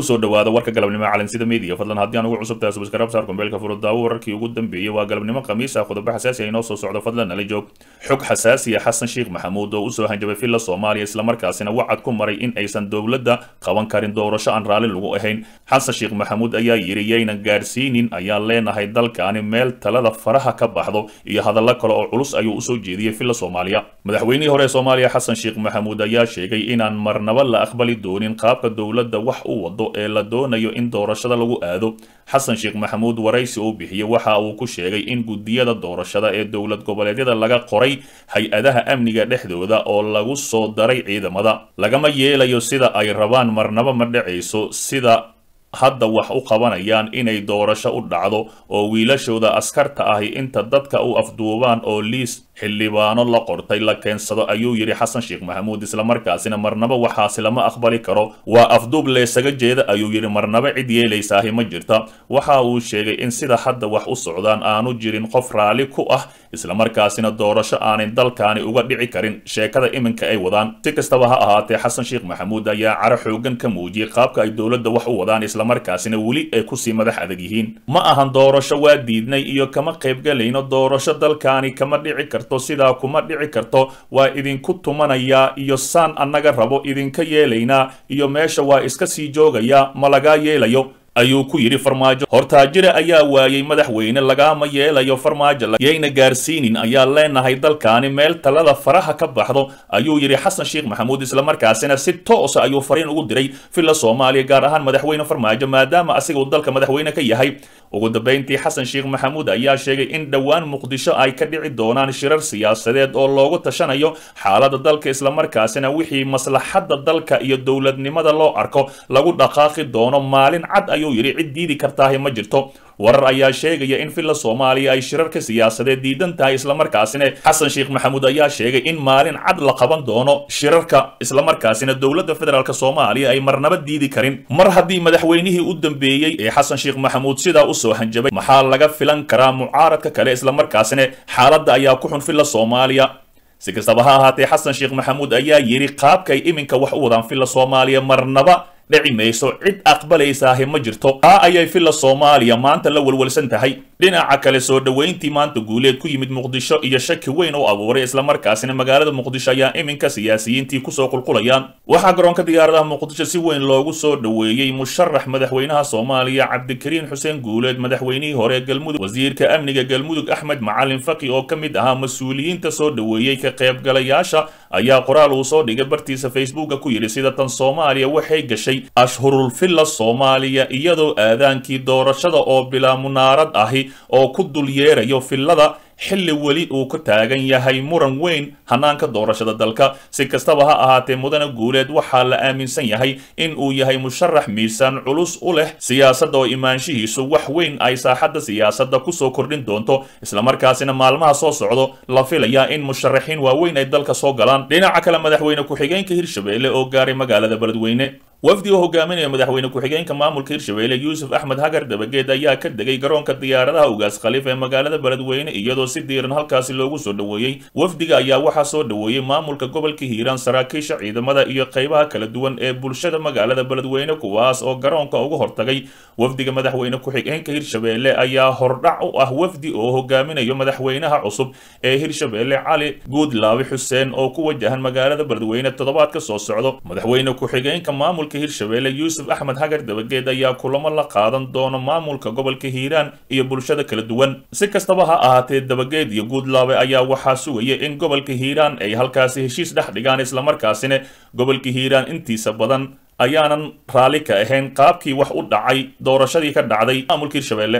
kusoo dhawaada warka galabnimo calansida media fadlan haddii aan ugu cusubtahay subscribe saar kumbeelka furudaawo wararkii ugu dambeeyey waa galabnimo khamiis ah qodobo xasaasi ah inoo soo socdo fadlan nala joog xog xasaasi ah xasan sheekh maxamuud oo usoo hanjabay filla soomaaliya islamarkaasina wacad ku maray in aysan dowladda qaban karin doorasho aan raalli lagu ahayn xasan sheekh maxamuud ayaa yidhi yaynan gaadhsiinin ayaan leenahay dalkaani meel talada faraha ka baxdo iyo hadallo kale oo culus ayuu usoo jeediyey filla soomaaliya madaxweynihii hore ee soomaaliya xasan sheekh maxamuud ayaa sheegay inaan marnaba la aqbali doonin qaabka dowladda wax u wado ee la doonayo in doorashada lagu aado xasan sheekh maxamuud waraysi uu bixiyey waxa uu ku sheegay in guddiyada doorashada ee dowlad goboleedyada laga qoray hay-adaha amniga dhexdooda oo lagu soo daray ciidamada lagama yeelayo sida ay rabaan marnaba ma dhacayso sida hadda wax u qabanayaan inay doorasho u dhacdo oo wiilashooda askarta ahi inta dadka u afduubaan oo liis xildhibaano la qortay la keensado ayuu yidhi xasan sheekh maxamuud islamarkaasina marnaba waxaasi lama aqbali karo waa afduub leesaga jeeda ayuu yidhi marnaba cid yeelaysaahi ma jirta waxa uu sheegay in sida hadda wax u socdaan aanu jirin qof raalli ku ah islamarkaasina doorasho aanay dalkaani uga dhici karin sheekada iminka ay wadaan si kastaba ha ahaatee xasan sheekh maxamuud ayaa caro xoogan ka muujiyey qaabka ay dowladda wax u wadaan islamarkaasina weli ay kusii madax adag yihiin ma ahan doorasho waa diidnay iyo kama qaybgalayno doorasho dalkaani kama dhici karto sidaa kuma dhici karto waa idinku tumanayaa iyo saan annaga rabo idinka yeelaynaa iyo meesha waa iska sii joogayaa ma lagaa yeelayo ayuu ku yidhi farmaajo hortaajire ayaa waayey madaxweyne lagaama yeelayo farmaajo yayna gaarsiinin ayaa leenahay dalkaani meel talada faraha ka baxdo ayuu yidhi xasan sheekh maxamuud islamarkaasina si toosa ayuu fariin ugu diray villa soomaaliya gaar ahaan madaxweyne farmaajo maadaama asiga uu dalka madaxweyne ka yahay ugu dambayntii xasan sheekh maxamuud ayaa sheegay in dhowaan muqdisho ay ka dhici doonaan shirar siyaasadeed oo loogu tashanayo xaalada dalka islamarkaasina wixii maslaxadda dalka iyo dowladnimada loo arko lagu dhaqaaqi doono maalin cad ayuu yidhi cid diidi kartaahi ma jirto warar ayaa sheegaya in villa soomaaliya ay shirarka siyaasadeed diidan tahay islamarkaasina xasan sheekh maxamuud ayaa sheegay in maalin cad la qaban doono shirarka islamarkaasina dowladda federaalk soomaaliya ay marnaba diidi karin mar haddii madaxweynihii u dambeeyey ee xasan sheekh maxamuud sidaa usoo hanjabay maxaa laga filan karaa mucaaradka kale islamarkaasina xaaladda ayaa ku xun villa soomaaliya si kastaba ha ahaatee xasan sheekh maxamuud ayaa yidhi qaabkay iminka wax u wadaan villa soomaaliya marnaba dhici mayso cid aqbalaysaahi ma jirto taa ayay villa soomaaliya maanta la walwalsan tahay dhinaca kale soo dhoweyntii maanta guuleed ku yimid muqdisho iyo shaki weyn oo abuuray islamarkaasina magaalada muqdisho ayaa iminka siyaasiyiintii kusoo qulqulayaan waxaa garoonka diyaaradaha muqdisho si weyn loogu soo dhoweeyey musharax madaxweynaha soomaaliya cabdikariin xuseen guuleed madaxweynihii hore galmudug wasiirka amniga galmudug axmed macalin faki oo ka mid ahaa mas-uuliyiinta soo dhoweeyey ka qaybgalayaasha ayaa qoraal uu soo dhigay bartiisa facebooka ku yidhi sida tan soomaaliya waxay gashay ashhurul villa soomaaliya iyadoo aadaankii doorashada oo bilaa munaarad ahi oo ku dul yeerayo villada xilli weli uu ka taagan yahay muran weyn hanaanka doorashada dalka si kastaba ha ahaatee mudane guuleed waxaa la aaminsan yahay in uu yahay musharax miisaan culus u leh siyaasadda oo imaanshihiisu wax weyn ay saaxadda siyaasadda kusoo kordhin doonto islamarkaasina maalmaha soo socdo la filayaa in musharaxiin waaweyn ay dalka soo galaan dhinaca kale madaxweyne ku-xigeenka hirshabelle oo gaaray magaalada beledweyne wafdi oo hogaaminaya madaxweyne ku-xigeenka maamulka hirshabelle yuusuf axmed hagar dabageed ayaa ka degay garoonka diyaaradaha ugaas khaliif ee magaalada beledweyne iyadoo si diiran halkaasi loogu soo dhoweeyey wafdiga ayaa waxaa soo dhoweeyey maamulka gobolka hiiraan saraakiisha ciidamada iyo qaybaha kala duwan ee bulshada magaalada beledweyne kuwaas oo garoonka uga hortagay wafdiga madaxweyne ku-xigeenka hirshabelle ayaa hordhac u ah wafdi oo hogaaminayo madaxweynaha cusub ee hirshabelle cali guudlaabi xuseen oo ku wajahan magaalada beledweyne toddobaad ka soo socdo madaxweyne ku-xigeenka maamulka hirshabelle yuusuf axmed hagar dabageed ayaa kulamo la qaadan doono maamulka gobolka hiiraan iyo bulshada kala duwan si kastaba ha ahaatee dabageed iyo guudlaabe ayaa waxaa sugaya in gobolka hiiraan ay halkaasi heshiis dhex dhigaan islamarkaasina gobolka hiiraan intiisa badan ayaanan raalli ka ahayn qaabkii wax u dhacay doorashadii ka dhacday maamulka hirshabelle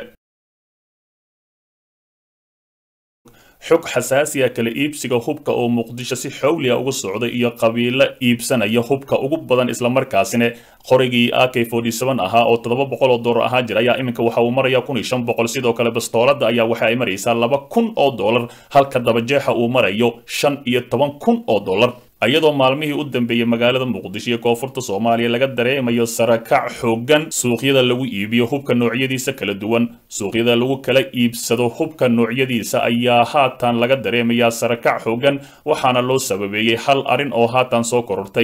xog xasaasiya kala iibsiga hubka oo muqdisho si xowliya uga socday iyo qabiilo iibsanaya hubka ugu badan islamarkaasina qorigii a k ahaa oo toddoba boqol oo dollar ahaa jira ayaa iminka waxa uu maraya kun iyo shan boqol sidoo kale bastoolada ayaa waxa ay maraysaa laba kun oo dollar halka dabajeexa uu marayo shan iyo toban kun oo dollar iyadoo maalmihii u dambeeyey magaalada muqdisho iyo koonfurta soomaaliya laga dareemayo sarakac xoogan suuqyada lagu iibiyo hubka noocyadiisa kala duwan suuqyada lagu kala iibsado hubka noocyadiisa ayaa haatan laga dareemayaa sarakac xoogan waxaana loo sababeeyey hal arrin oo haatan soo korortay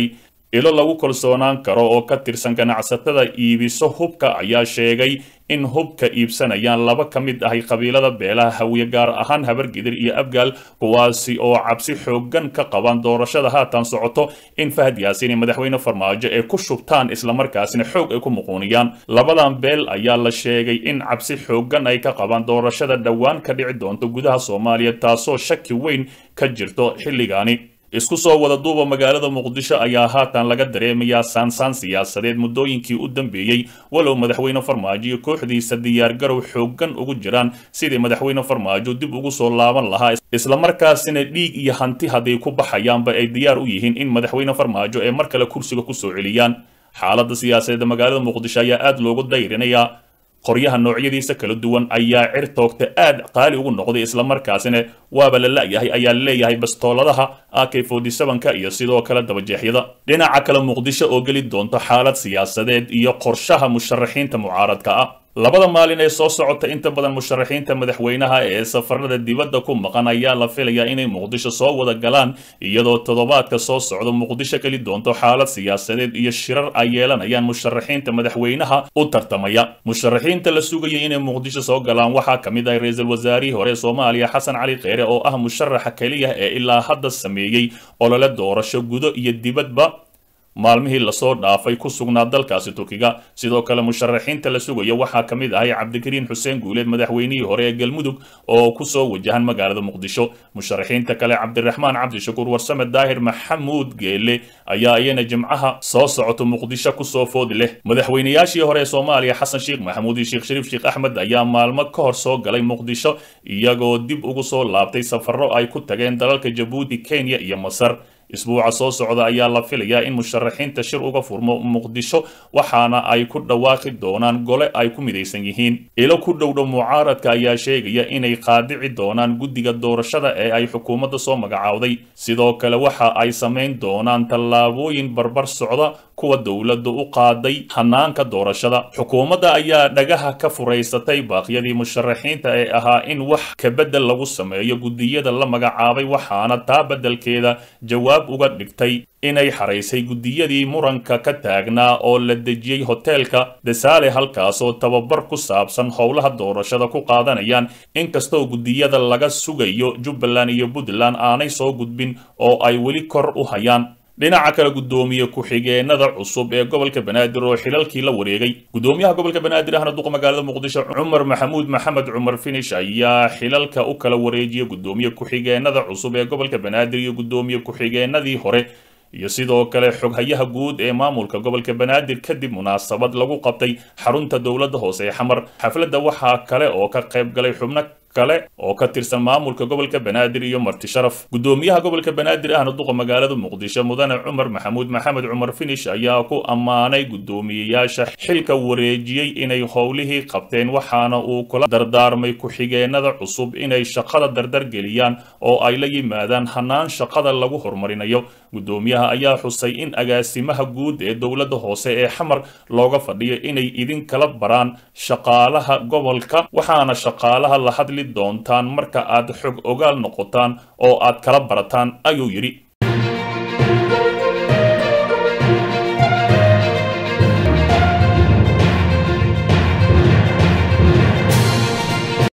ilo lagu kalsoonaan karo oo ka tirsan ganacsatada iibiso hubka ayaa sheegay in hubka iibsanayaan laba ka mid ahay qabiilada beelaha hawiye gaar ahaan habargidir iyo abgaal kuwaasi oo cabsi xoogan ka qaban doorashada haatan socoto in fahad yaasiin iyo madaxweyne farmaajo ay ku shubtaan islamarkaasina xoog ay ku muquuniyaan labadan beel ayaa la sheegay in cabsi xoogan ay ka qabaan doorashada dhowaan ka dhici doonto gudaha soomaaliya taasoo shaki weyn ka jirto xilligaani isku soo wada duuba magaalada muqdisho ayaa haatan laga dareemayaa saansaan siyaasadeed muddooyinkii u dambeeyey walow madaxweyne farmaajo iyo kooxdiisa diyaargarow xooggan ugu jiraan sidii madaxweyne farmaajo dib ugu soo laaban lahaa islamarkaasina dhiig iyo hanti hadday ku baxayaanba ay diyaar u yihiin in madaxweyne farmaajo ay mar kale kursiga kusoo celiyaan xaaladda siyaasadeed magaalada muqdisho ayaa aad loogu dayrinayaa qoryaha noocyadiisa kala duwan ayaa cir toogta aad qaali ugu noqday islamarkaasina waaba la la'yahay ayaa leeyahay bastooladaha ak ka iyo sidoo kale dabajeexyada dhinaca kale muqdisho oo geli doonto xaalad siyaasadeed iyo qorshaha musharaxiinta mucaaradka ah labada maalin ee soo socota inta badan musharaxiinta madaxweynaha ee safarada dibadda ku maqan ayaa la filayaa inay muqdisho soo wada galaan iyadoo toddobaadka soo socda muqdisho geli doonto xaalad siyaasadeed iyo shirar ay yeelanayaan musharaxiinta madaxweynaha u tartamaya musharaxiinta la sugayay inay muqdisho soo galaan waxaa ka mid ah ra-iisul wasaarihii hore soomaaliya xasan cali kheyre oo ah musharaxa keliya ee ilaa hadda sameeyey olole doorasho gudo iyo dibadba maalmihii lasoo dhaafay ku sugnaa dalkaasi turkiga sidoo kale musharaxiinta la sugaya waxaa ka mid ahay cabdikariin xuseen guuleed madaxweynihii hore ee galmudug oo kusoo wajahan magaalada muqdisho musharaxiinta kale cabdiraxmaan cabdishakuur warsame daahir maxamuud geele ayaa iyana jimcaha soo socoto muqdisho kusoo foodi leh madaxweynayaashii hore ee soomaaliya xasan sheekh maxamuud iyo sheekh shariif sheekh axmed ayaa maalmo ka hor soo galay muqdisho iyagoo dib ugu soo laabtay safarro ay ku tageen dalalka jabuuti kenya iyo masar isbuuca soo socda ayaa la filayaa in musharaxiinta shir uga furmo muqdisho waxaana ay ku dhawaaqi doonaan gole ay ku midaysan yihiin ilo ku dhowdhow mucaaradka ayaa sheegaya inay qaadici doonaan guddiga doorashada ee ay xukuumadda soo magacaawday sidoo kale waxa ay samayn doonaan tallaabooyin barbar socda kuwa dowladda u qaaday hanaanka doorashada xukuumadda ayaa dhagaha ka furaysatay baaqyadii musharaxiinta ee ahaa in wax kabedel lagu sameeyo guddiyada la magacaabay waxaana taa beddelkeeda jawaab uga dhigtay inay xaraysay guddiyadii muranka ka taagnaa oo la dejiyey hoteelka desaale halkaasoo tababar ku saabsan howlaha doorashada ku qaadanayaan inkastoo guddiyada laga sugayo jubbaland iyo puntland aanay soo gudbin oo ay weli kor u hayaan dhinaca kale guddoomiye ku-xigeenada cusub ee gobolka banaadir oo xilalkii la wareegay guddoomiyaha gobolka banaadir ahna duqa magaalada muqdisho cumar maxamuud maxamed cumar finish ayaa xilalka u kala wareejiyay guddoomiye ku-xigeenada cusub ee gobolka banaadir iyo guddoomiye ku-xigeenadii hore iyo sidoo kale xoghayaha guud ee maamulka gobolka banaadir kadib munaasabad lagu qabtay xarunta dowladda hoose ee xamar xafladda waxaa kale oo ka qayb galay xubno kale oo ka tirsan maamulka gobolka banaadir iyo marti sharaf guddoomiyaha gobolka banaadir ahna duqa magaalada muqdisho mudane cumar maxamuud maxamed cumar finish ayaa ku ammaanay guddoomiyeyaasha xilka wareejiyey inay howlihii qabteen waxaana uu kula dardaarmay ku-xigeenada cusub inay shaqada dardar geliyaan oo ay la yimaadaan hanaan shaqada lagu horumarinayo guddoomiyaha ayaa xusay in agaasimaha guud ee dowladda hoose ee xamar looga fadhiyo inay idin kala baraan shaqaalaha gobolka waxaana shaqaalaha la hadli doontaan marka aad xog ogaal noqotaan oo aad kala barataan ayuu yidhi